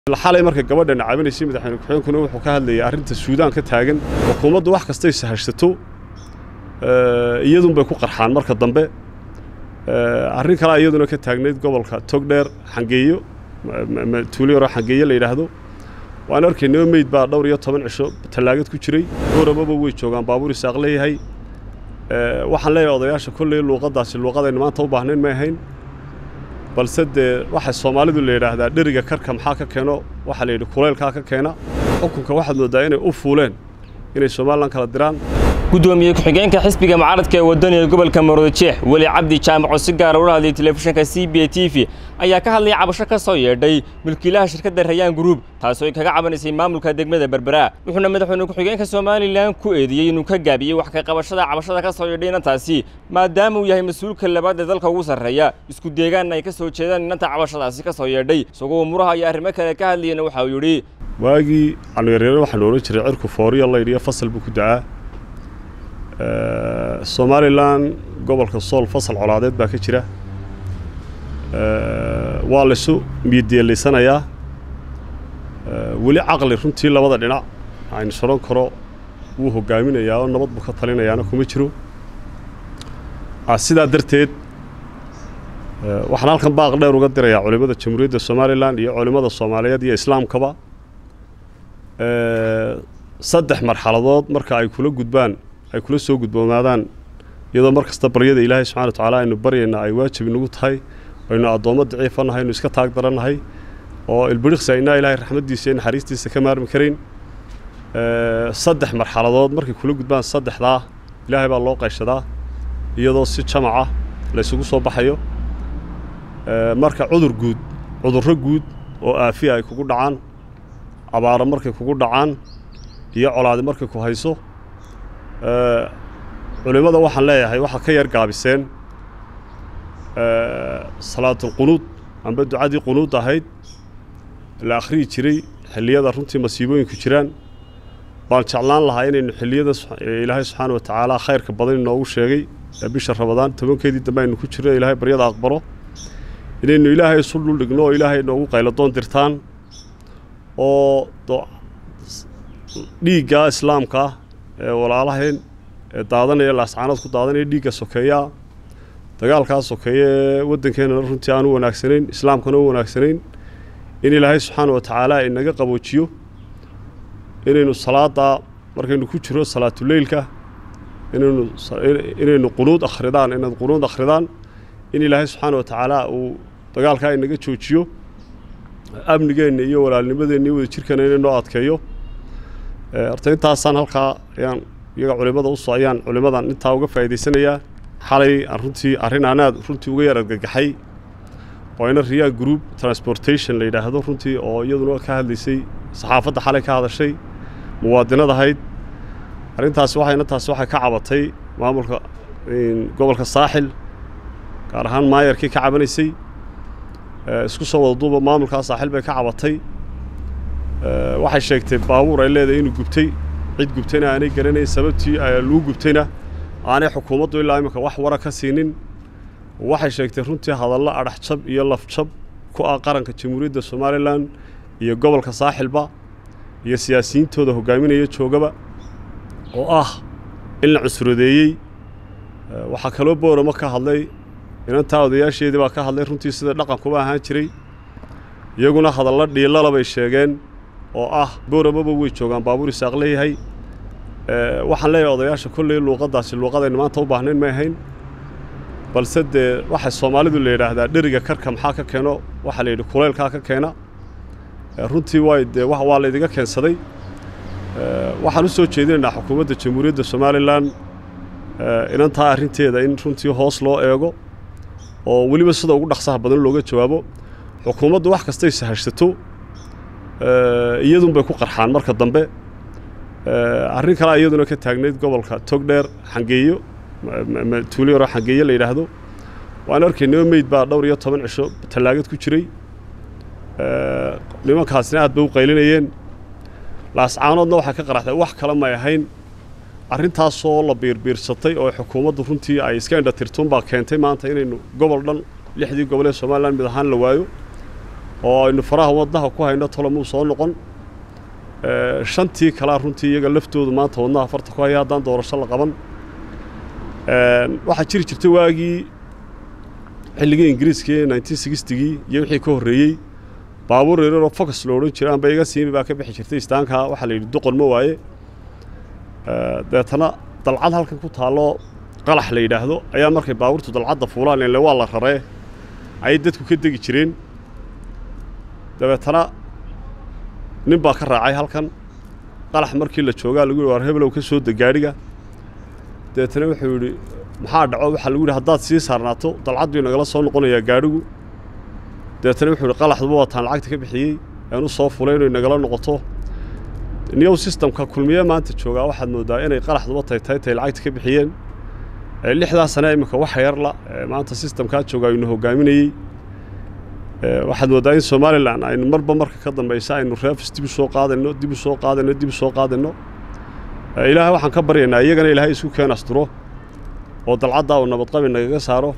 xalay marka gabadhan caawinaysay madaxweyne ku-xigeenkuna wuxuu ka hadlayay arrinta suudaan ka taagan xukuumaddu wax kastay sahashsato iyadunbay ku qarxaan marka dambe arrin kalea iyaduna ka taagnayd gobolka togdheer xangeeyo tuulo yaroo xangeeyo la yidhaahdo waan arkaynaba meyd baa dhowr iyo toban cisho tallaagad ku jiray dooramaba way joogaan baabuur isaaq leeyahay waxaan leeyahay odayaasha kolley luuqaddaasi luuqadaynu maanta u baahnayn may ahayn balse dee waxay soomaalidu la yidhaahdaa dheriga karka maxaa ka keeno waxaa la yidhi kulaylkaa ka keena xukunka waxaad mooddaa inay u fuuleen inay somalilan kala diraan gudoomiye ku-xigeenka xisbiga mucaaradka ee wadaniga gobolka maroodijeex weli cabdi jaamaco si gaara ula hadlayay telefishinka c b t v ayaa ka hadlaya cabasho ka soo yeedhay mulkiilaha shirkadda rayaan gruub taasoo ay kaga cabanaysay maamulka degmada berbera wuxuuna madaxweyne ku-xigeenka somalilan ku eedeeyey inuu ka gaabiyey wax ka qabashada cabashada ka soo yeedhay inantaasi maadaama uu yahay mas-uulka labaad ee dalka ugu sarreeya isku deegaanna ay ka soo jeedaan inanta cabashadaasi ka soo yeedhay isagoo muraha iyo arrimo kale ka hadlayana waxa uu yidhi waagii aanu yaryare waxaanu odhan jiray cirku fooriya laydhiyo fasal buu ku dacaa somalilan gobolka sool fasal colaadeed baa ka jira waa laysu miideelaysanayaa weli caqli runtii labada dhinac aynu soron karo wuu hogaaminayaa oo nabad buu ka talinayaana kuma jiro sidaa darteed waxaan halkan baaq dheer uga dirayaa culimmada jamhuuriyadda somalilan iyo culimmada soomaaliyeed iyo islaamkaba saddex marxaladood marka ay kula gudbaan ay kula soo gudboonaadaan iyadoo mar kasta baryada ilaahay subxana wa tacaala aynu baryayna ay waajib inagu tahay aynu addoommo daciifa nahay aynu iska taag darannahay oo ilbiriqsi aynaa ilaahay raxmaddiisa iyo naxariistiisa ka maarmi karayn saddex marxaladood markay kula gudbaan saddexdaa ilaahay baa loo qayshadaa iyadoo si jamaca laysugu soo baxayo marka cudur guud cudurro guud oo aafiya ay kugu dhacaan abaaro markay kugu dhacaan iyo colaadi markay ku hayso culimmada waxaan leeyahay waxaa ka yar gaabiseen salaatulqunuud amba ducadii qunuud ahayd la akhriyi jiray xilliyada runtii masiibooyinku jiraan baan jeclaan lahaa inaynu xilliyada ilaahay subxaana wa tacaala khayrka badan inoogu sheegay ee bisha rabadaan tobankeedii dambe aynu ku jirno ilaahay baryada aqbalo inaynu ilaahay isu dhuldhigno oo ilaahay inoogu qayladoon dirtaan oo dhiigga islaamka ee walaalaheen ee daadanaya laascaanood ku daadanaya dhiigga sokeeyaa dagaalkaa sokeeya ee waddankeenana runtii aan u wanaagsanayn islaamkana u wanaagsanayn in ilaahay subxaana wa tacaala inaga qaboojiyo inaynu salaaddaa markaynu ku jiro salaatuleylka inaynu inaynu qunuud akhridaan inaad qunuud akhridaan in ilaahay subxaana wa tacaala uu dagaalkaa inaga joojiyo amnigeenna iyo walaalnimadeenna iyo wadajirkana inaynoo adkeeyo horta intaasaan halkaa ayaan iyaga culimmada uso ayaan culimmadan intaa uga faa'idaysanayaa xalay aan runtii arrin aanaad runtii uga yar argagaxay oo ina riyaa group transportation la yidhaahdo runtii oo iyaduna ka hadlaysay saxaafadda xalay ka hadashay muwaadinad ahayd arrintaasi waxayna taasi waxay ka cabatay maamulka gobolka saaxil gaar ahaan maayarkii ka cabanaysay isku soo wada duuba maamulkaa saaxil bay ka cabatay waxay sheegtay baabuur ay leedahay inuu gubtay cid gubtayna aanay garanayn sababtii lagu gubtayna aanay xukuumaddu ilaa iminka wax wara ka siinin waxay sheegtay runtii hadallo adhaxjab iyo lafjab ku ah qaranka jamhuuriyadda somalilan iyo gobolka saaxilba iyo siyaasiyiintooda hogaaminaya joogaba oo ah in la cusuradeeyey waxaa kaloo booramo ka hadlay inantaa odayaasheedii baa ka hadlay runtii sida dhaqankuba ahaan jiray iyaguna hadallo dhiilala bay sheegeen oo ah booramaba way joogaan baabuur isaaq leeyahay waxaan leeyahay odayaasha kolley luuqaddaasi luuqadaynu maanta u baahnayn may ahayn balse dee waxay soomaalidu la yidhaahdaa dheriga karka maxaa ka keeno waxaa la yidhi kulaylkaa ka keena runtii way dee waa laydiga keensaday waxaan u soo jeedinaynaa xukuumadda jamhuuriyadda somalilan inantaa arrinteeda in runtii hoos loo eego oo weliba sida ugu dhaqsaha badan looga jawaabo xukuumaddu wax kastay sahashsato iyadunbay ku qarxaan marka dambe arrin kalea iyaduna ka taagnayd gobolka togdheer xangeeyo tuulo yaroo xangeeyo la yidhaahdo waan arkaynaba meyd baa dhowr iyo toban cisho tallaagad ku jiray nimankaasina aad bay u qaylinayeen laascaanoodna waxay ka qaraxday wax kale may ahayn arrintaasoo la biirbiirsatay oo xukuumaddu runtii ay iska indhatirtuun baa keentay maanta inaynu gobol dhan lixdii gobol ee somalilan mid ahaan la waayo oo aynu faraha wadnaha ku hayno tolomuu soo noqon shantii kalea runtii iyaga laftoodu maanta wadnaha farta ku haya haddaan doorasho la qaban waxaa jiri jirtay waagii xilligii ingiriiska ee nineteen sixtigii iyo wixii ka horreeyey baabuur yareeroo focus lo odhan jira amba iga siimi baa ka bixi jirtay istaanka waxaa la yidhi doqon ma waaye deetana dalcad halkan ku taalloo qalax la yidhaahdo ayaa markay baabuurtu dalcadda fuulaan ile waa la raree ayay dadku ka degi jireen dabeetana nin baa ka raacay halkan qalax markii la joogaa lagu yidhi waar hebelow ka soo deg gaadhiga dabeetana wuxuu yidhi maxaa dhaco waxaa lagu yidhi haddaad sii saarnaato dalcad bii nagala soo noqonayaa gaadhigu dabeetana wuxuu yidhi qalaxduba waataan lacagta ka bixiyey aan u soo fulay inay nagala noqoto new systemka kulmiye maanta joogaa waxaad moodaa inay qalaxduba tay tahay tay lacagta ka bixiyeen lixdaa sane iminka wax yarla maanta systemkaa jooga aynu hogaaminayey waxaad moodaa in somalilan aynu marba marka ka dambaysa aynu reefs dib u soo qaadayno dib u soo qaadayno dib u soo qaadayno ilaahay waxaan ka baryaynaa iyagana ilaahay isku keen asturo oo dalcaddaa uu nabadqabi nagaga saaro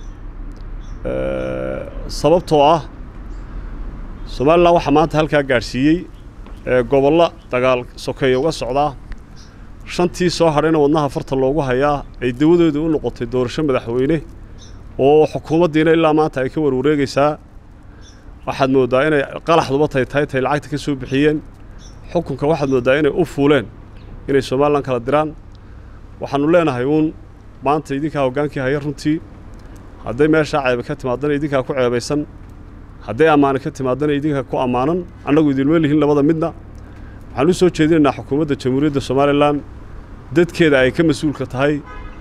sababtoo ah somalilan waxaa maanta halkaa gaadhsiiyey gobollo dagaal sokeeya uga socdaa shantii soo hadhayna wadnaha farta loogu hayaa ay dawadooda u noqotay doorasho madaxweyne oo xukuumaddiina ilaa maanta ay ka warwareegaysaa waxaad mooddaa inay qalaxduba tay tahay tay lacagta ka soo bixiyeen xukunka waxaad mooddaa inay u fuuleen inay somalilan kala diraan waxaannu leenahay uun maanta idinkaa hoggaankii haya runtii hadday meeshaa ceebe ka timaadana idinkaa ku ceebaysan hadday ammaane ka timaadana idinkaa ku ammaanan annagu idinma lihin labada midna waxaan u soo jeedinaynaa xukuumadda jamhuuriyadda somalilan dadkeeda ay ka mas-uulka tahay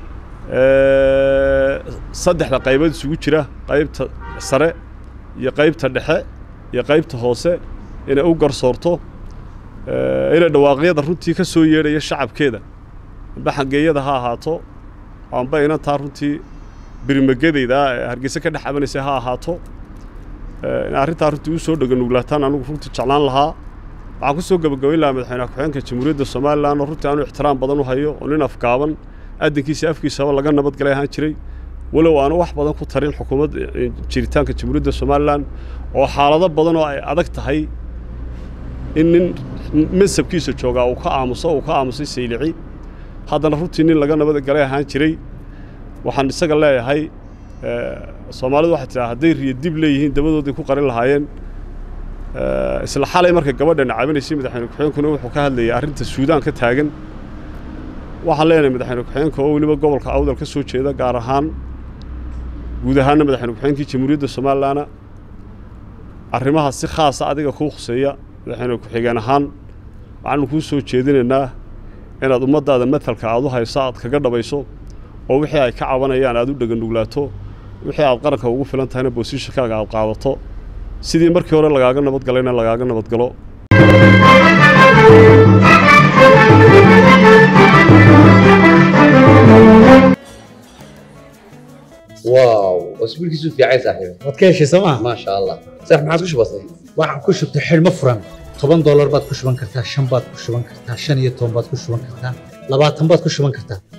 saddexda qaybood isugu jira qaybta sare iyo qaybta dhexe iyo qaybta hoose inay u garsoorto inay dhawaaqyada runtii ka soo yeedhaya shacabkeeda amba xangeeyada ha ahaato amba inantaa runtii birimagadayda ee hargeysa ka dhex cabanaysa ha ahaato in arrintaa runtii u soo dheganuglaataan anugu runtii jeclaan lahaa waxaan ku soo gebagabayn lahaa madaxweynaha ku-xigeenka jamhuuriyadda somalilan oo runtii aanu ixtiraam badan u hayo oo nin afgaaban adinkiisa afkiisaba laga nabadgalay ahaan jiray walow aanu wax badan ku tarin xukuumadda jiritaanka jamhuuriyadda somalilan oo xaalado badan oo ay adag tahay in nin mansabkiisa joogaa uu ka aamuso uu ka aamusay saylici haddana runtii nin laga nabadgalay ahaan jiray waxaan isaga leeyahay soomaalidu waxay tidhaha hadday riyo dib leeyihiin dabadooday ku qarin lahaayeen isla xalay markay gabadhana cabinaysay madaxweyne ku-xigeenkuna wuxuu ka hadlayay arrinta suudaan ka taagan waxaan leenahay madaxweyne ku-xigeenka oo weliba gobolka awdal ka soo jeeda gaar ahaan guud ahaanna madaxweyne ku-xigeenkii jamhuuriyadda somalilanna arrimaha si khaasa adiga kuu khuseeya madaxweyne ku-xigeen ahaan waxaanu kuu soo jeedinaynaa inaad ummaddaada matalka aad u hayso aad kaga dhabayso oo wixii ay ka cabanayaan aad u dheganuglaato wixii aad qaranka ugu filan tahayna boosishakaaga aad qaadato sidii markii hore lagaaga nabadgalayna lagaaga nabadgalo واو اسبوعك في عايز صاحبي waad ka heshay sooma ما شاء الله صح ما عاد وش بصي waxaan ku shubtay xidhmo furan toban doolar baad ku shuban kartaa shan baad ku shuban kartaa shan iyo toban baad ku shuban kartaa labaatan baad ku shuban kartaa